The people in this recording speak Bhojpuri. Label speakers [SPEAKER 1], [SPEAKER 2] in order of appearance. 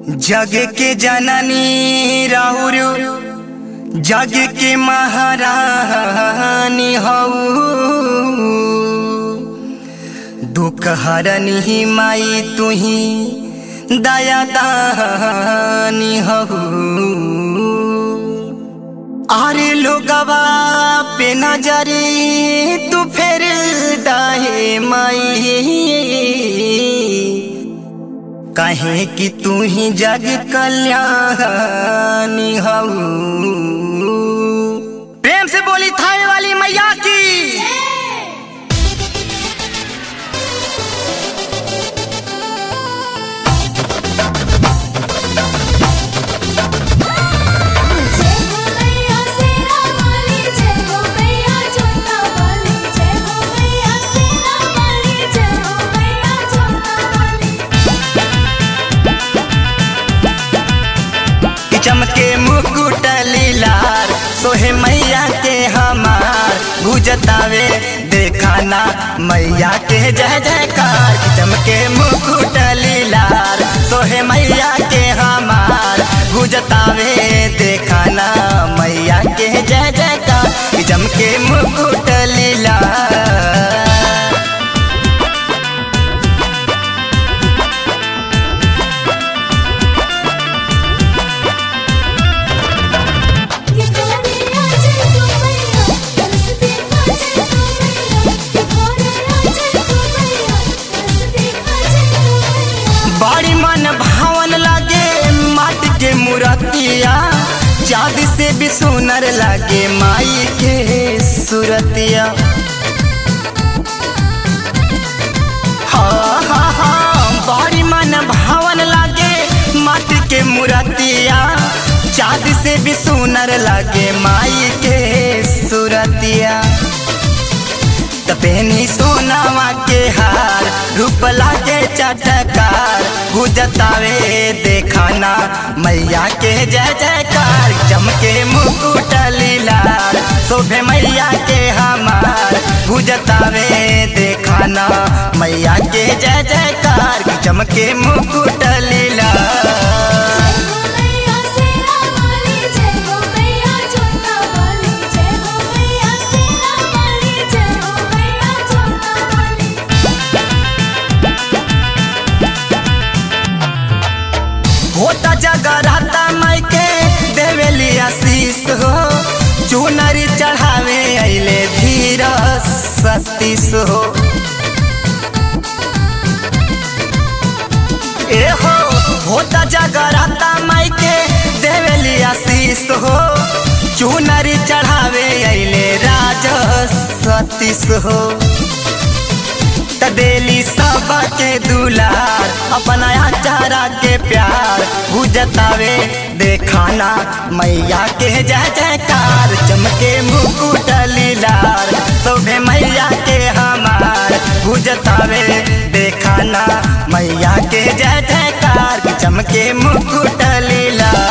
[SPEAKER 1] जग के जननी राहुर जग के महारानी हऊ दुख हरनी माई तुही दया दानी हऊ अरे लोगवा पे नजरे तू फेर दाहे माई कहे कि तू ही जग कल्याणी हऊ प्रेम से बोली थावे वाली मैया की
[SPEAKER 2] जय हो मैया सेना वाली जय हो मैया जोता वाली जय हो मैया सेना वाली जय हो मैया जोता वाली
[SPEAKER 1] कि चमके मुकुट लीलार सोहे मैया के हमार गुजतावे देखाना मैया के जय जयकार कि चमके मुकुट लीलार सोहे मैया के हमार गुजतावे देखाना मैया के जय जयकार कि चमके मुकुट लीलार
[SPEAKER 2] ये गोरिया जय हो मैया रस्ते का जय हो मैया ये गोरिया जय हो मैया रस्ते का जय हो मैया
[SPEAKER 1] बड़ी मन भावन लागे माटी के मूर्तिया चाँद से भी सुनर लागे माई के सूरतिया हाँ हाँ हाँ बड़ी मन भावन लागे माटी के मूर्तिया चाँद से भी सुनर लागे माई के सूरतिया तपेनी सोनावा के हार रूप लागे चटकार गुजतावे देखाना मैया के जय जयकार चमके मुकुट लीलार शोभे मैया के हमार गुजतावे देखाना मैया के जय जयकार चमके मुकुट लीलार
[SPEAKER 2] जय हो मैया सेना वाली जय हो मैया जोता वाली जय हो मैया सेना वाली जय हो मैया जोता वाली
[SPEAKER 1] होता जगराता माई के देवेली आशीष हो चुनरी चढ़ावे अले धीर सतीश हो ए हो होता जगराता माई के देवेली आशीष हो चुनरी चढ़ावे अले राज सतीश हो तदेली सबके दुलार अपना चारा के प्यार बुझतावे देखाना मैया के जय जयकार चमके मुकुट लीलार शोभे मैया के हमार बुझतावे देखाना मैया के जय जयकार चमके मुकुट लीलार